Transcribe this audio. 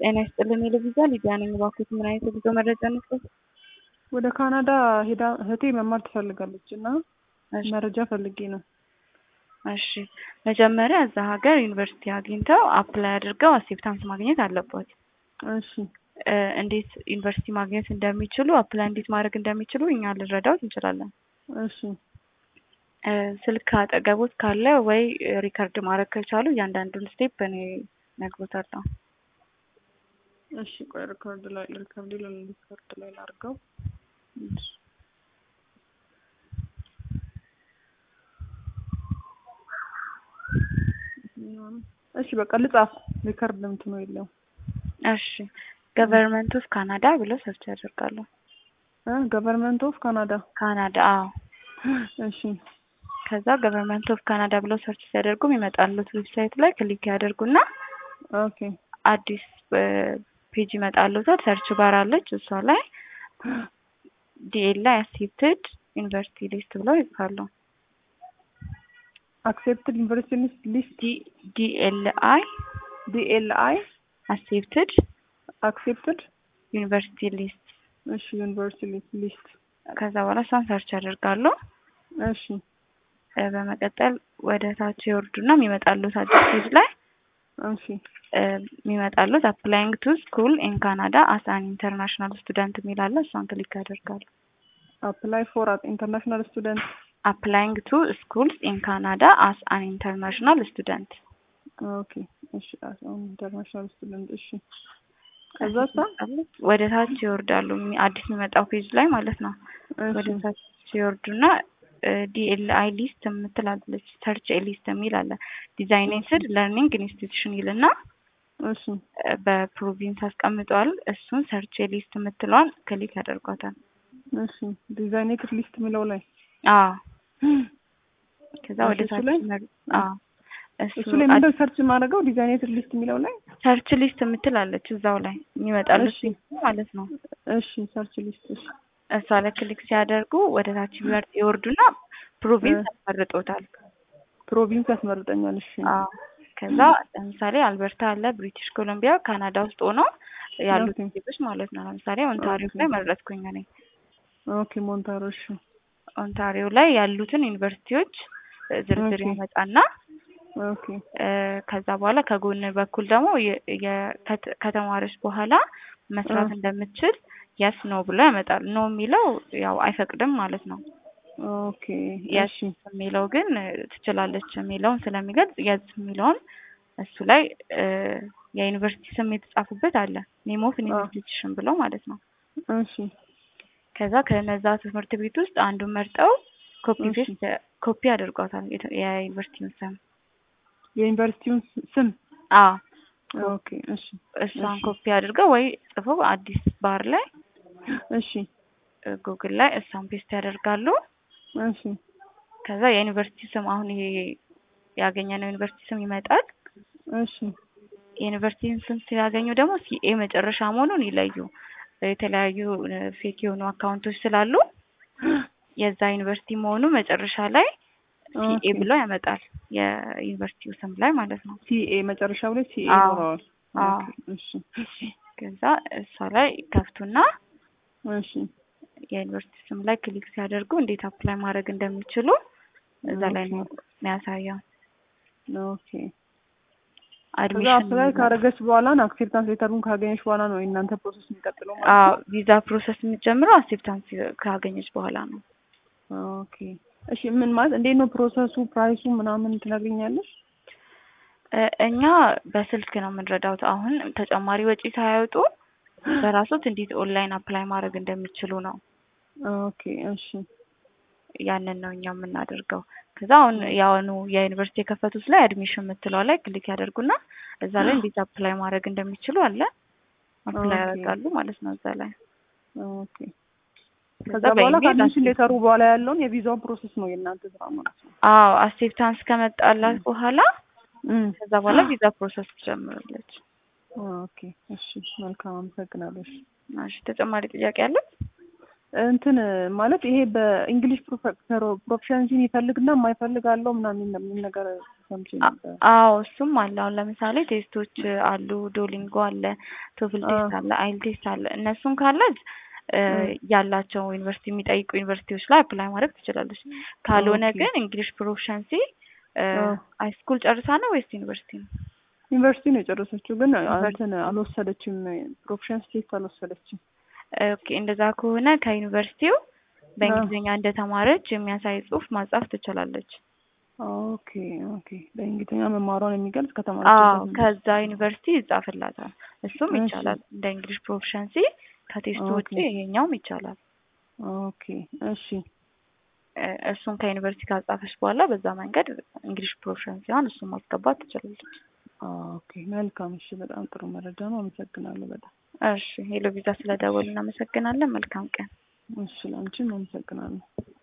ጤና ይስጥልን የልቪዛ ሊዲያ ነኝ። እባክዎት ምን አይነት የጉዞ መረጃ እንስጠት? ወደ ካናዳ ሄዳ እህቴ መማር ትፈልጋለች እና መረጃ ፈልጌ ነው። እሺ መጀመሪያ እዛ ሀገር ዩኒቨርሲቲ አግኝተው አፕላይ አድርገው አክሴፕታንስ ማግኘት አለበት። እሺ እንዴት ዩኒቨርሲቲ ማግኘት እንደሚችሉ አፕላይ እንዴት ማድረግ እንደሚችሉ እኛ ልንረዳዎት እንችላለን። እሺ ስልክ አጠገቦት ካለ ወይ ሪከርድ ማድረግ ከቻሉ እያንዳንዱን ስቴፕ እኔ እነግሮታለሁ። እሺ ቆይ ሪከርድ ላይ ሪከርድ ላይ ሪከርድ ላይ ላድርገው። እሺ በቃ ልጻፍ። ሪከርድ እንትኑ የለውም። እሺ ገቨርንመንት ኦፍ ካናዳ ብለው ሰርች ያደርጋሉ። ገቨርንመንት ኦፍ ካናዳ ካናዳ አዎ። እሺ ከዛ ገቨርንመንት ኦፍ ካናዳ ብለው ሰርች ሲያደርጉ የሚመጣሉት ዌብሳይት ላይ ክሊክ ያደርጉና ኦኬ አዲስ ፔጅ ይመጣሉታል። ሰርች ባር አለች እሷ ላይ ዲኤል ላይ አክሴፕትድ ዩኒቨርሲቲ ሊስት ብለው ይጽፋሉ። አክሴፕትድ ዩኒቨርሲቲ ሊስት ዲኤል አይ ዲኤል አይ አክሴፕትድ አክሴፕትድ ዩኒቨርሲቲ ሊስት እሺ ዩኒቨርሲቲ ሊስት ከዛ በኋላ እሷን ሰርች ያደርጋሉ። እሺ በመቀጠል ወደ ታች ይወርዱና የሚመጣሉት አዲስ ፔጅ ላይ እሺ የሚመጣሉት አፕላይንግ ቱ ስኩል ኢን ካናዳ አስ አን ኢንተርናሽናል ስቱደንት የሚል አለ። እሷን ክሊክ ያደርጋሉ። አፕላይ ፎር ኢንተርናሽናል ስቱደንት አፕላይንግ ቱ ስኩልስ ኢን ካናዳ አስ አን ኢንተርናሽናል ስቱደንት ኦኬ እሺ አስ አን ኢንተርናሽናል ስቱደንት እሺ ከዛ ወደ ታች ይወርዳሉ። አዲስ የሚመጣው ፔጅ ላይ ማለት ነው። ወደ ታች ሲወርዱና ዲኤልአይ ሊስት የምትላለች ሰርች ሊስት የሚል አለ። ዲዛይኔትድ ለርኒንግ ኢንስቲትዩሽን ይልና እሺ በፕሮቪንስ አስቀምጠዋል። እሱን ሰርች ሊስት የምትለዋን ክሊክ ያደርጓታል። እሺ ዲዛይኔትድ ሊስት የሚለው ላይ አዎ። ከዛ ወደ ታች አዎ እሱ ላይ ምንድነው ሰርች የማደርገው? ዲዛይኔትድ ሊስት የሚለው ላይ ሰርች ሊስት የምትላለች እዛው ላይ የሚመጣልሽ ማለት ነው። እሺ ሰርች ሊስት እሺ እሷ ላይ ክሊክ ሲያደርጉ ወደ ታች ይወርዱና ፕሮቪንስ ያስመርጦታል። ፕሮቪንስ ያስመርጠኛል። እሺ አዎ። ከዛ ለምሳሌ አልበርታ አለ፣ ብሪቲሽ ኮሎምቢያ፣ ካናዳ ውስጥ ሆኖ ያሉት ዜጎች ማለት ነው። ለምሳሌ ኦንታሪዮ ላይ መረጥኩኝ እኔ። ኦኬ ሞንታሮ። እሺ ኦንታሪዮ ላይ ያሉትን ዩኒቨርሲቲዎች ዝርዝር ያመጣና ኦኬ ከዛ በኋላ ከጎን በኩል ደግሞ ከተማረች በኋላ መስራት እንደምትችል የስ ኖ ብሎ ያመጣል። ኖ የሚለው ያው አይፈቅድም ማለት ነው። ኦኬ የስ የሚለው ግን ትችላለች የሚለውን ስለሚገልጽ የስ የሚለውን እሱ ላይ የዩኒቨርሲቲ ስም የተጻፉበት አለ። ኔም ኦፍ ኢንስቲትዩሽን ብለው ማለት ነው። እሺ ከዛ ከነዛ ትምህርት ቤት ውስጥ አንዱን መርጠው ኮፒ ፔስት ኮፒ አድርጓታል የዩኒቨርሲቲውን ስም የዩኒቨርሲቲውን ስም አዎ ኦኬ እሺ እሷን ኮፒ አድርገው ወይ ጽፈው አዲስ ባር ላይ እሺ ጉግል ላይ እሷን ፔስት ያደርጋሉ። እሺ ከዛ የዩኒቨርሲቲ ስም አሁን ይሄ ያገኘነው ዩኒቨርሲቲ ስም ይመጣል። እሺ የዩኒቨርሲቲን ስም ሲያገኙ ደግሞ ሲኤ መጨረሻ መሆኑን ይለዩ። የተለያዩ ፌክ የሆኑ አካውንቶች ስላሉ የዛ ዩኒቨርሲቲ መሆኑ መጨረሻ ላይ ሲኤ ብሎ ያመጣል። የዩኒቨርሲቲው ስም ላይ ማለት ነው። ሲኤ መጨረሻው ላይ ሲኤ ይኖረዋል። እሺ ከዛ እሷ ላይ ከፍቱና እሺ የዩኒቨርሲቲ ስም ላይ ክሊክ ሲያደርጉ እንዴት አፕላይ ማድረግ እንደሚችሉ እዛ ላይ ነው የሚያሳየው። ኦኬ ከዛ አፕላይ ካደረገች በኋላ ነው አክሴፕታንስ ሌተሩን ካገኘች በኋላ ነው የእናንተ ፕሮሰስ የሚቀጥለው ማለት ነው። አዎ ቪዛ ፕሮሰስ የሚጀምረው አክሴፕታንስ ካገኘች በኋላ ነው። ኦኬ እሺ ምን ማለት እንዴት ነው ፕሮሰሱ? ፕራይሱ ምናምን ትነግሪኛለሽ? እኛ በስልክ ነው የምንረዳውት። አሁን ተጨማሪ ወጪ ሳያወጡ በራሶት እንዴት ኦንላይን አፕላይ ማድረግ እንደሚችሉ ነው። ኦኬ እሺ ያንን ነው እኛ የምናደርገው። ከዛ አሁን ያሁኑ የዩኒቨርሲቲ የከፈቱት ላይ አድሚሽን የምትለው ላይ ክሊክ ያደርጉና እዛ ላይ እንዴት አፕላይ ማድረግ እንደሚችሉ አለ አፕላይ ያደርጋሉ ማለት ነው እዛ ላይ ኦኬ ከዛ በኋላ ከአድሚሽን ሌተሩ በኋላ ያለውን የቪዛውን ፕሮሰስ ነው የእናንተ ስራ ማለት ነው። አዎ አክሴፕታንስ ከመጣላት በኋላ ከዛ በኋላ ቪዛ ፕሮሰስ ትጀምራለች። ኦኬ እሺ መልካም አመሰግናለሁ። እሺ ተጨማሪ ጥያቄ አለ? እንትን ማለት ይሄ በእንግሊሽ ፕሮፌሽንሲን ይፈልግና የማይፈልግ አለው ምናምን የሚል ነገር ሰምቼ አ- ነበር። አዎ እሱም አለ። አሁን ለምሳሌ ቴስቶች አሉ፣ ዶሊንጎ አለ፣ ቶፍል አ ቴስት አለ፣ አይል ቴስት አለ። እነሱን ካለች እ እ ያላቸው ዩኒቨርሲቲ የሚጠይቁ ዩኒቨርሲቲዎች ላይ አፕላይ ማድረግ ትችላለች። ካልሆነ ኦኬ ግን እንግሊሽ ፕሮፊሸንሲ አ ሃይስኩል ጨርሳ ነው ወይስ ዩኒቨርሲቲ ነው? ዩኒቨርሲቲ ነው የጨረሰችው፣ ግን ዩኒቨርሲቲ እንትን አልወሰደችም። ፕሮፌሽንስ ቴስት አልወሰደችም። ኦኬ እንደዛ ከሆነ ከዩኒቨርሲቲው አ በእንግሊዝኛ እንደተማረች የሚያሳይ ጽሑፍ ማጻፍ ትችላለች። ኦኬ ኦኬ። በእንግሊዝኛ መማሯን የሚገልጽ አዎ ከተማረችበት ዩኒቨርሲቲ። ከዛ ዩኒቨርሲቲ ይጻፍላታል። እሱም እሺ ይቻላል። እንደ እንግሊሽ ፕሮፊሸንሲ ከቴስቱ ውጪ ኦኬ ይሄኛውም ይቻላል። ኦኬ እሺ እ እሱን ከዩኒቨርሲቲ ካጻፈች በኋላ በዛ መንገድ እንግሊሽ ፕሮፊሸንሲዋን እሱን ማስገባት ትችላለች። ኦኬ መልካም። እሺ በጣም ጥሩ መረጃ ነው። አመሰግናለሁ በጣም እሺ ሄሎ ቪዛ ስለደወሉ እናመሰግናለን። መልካም ቀን። እሺ። ለአንቺም አመሰግናለሁ።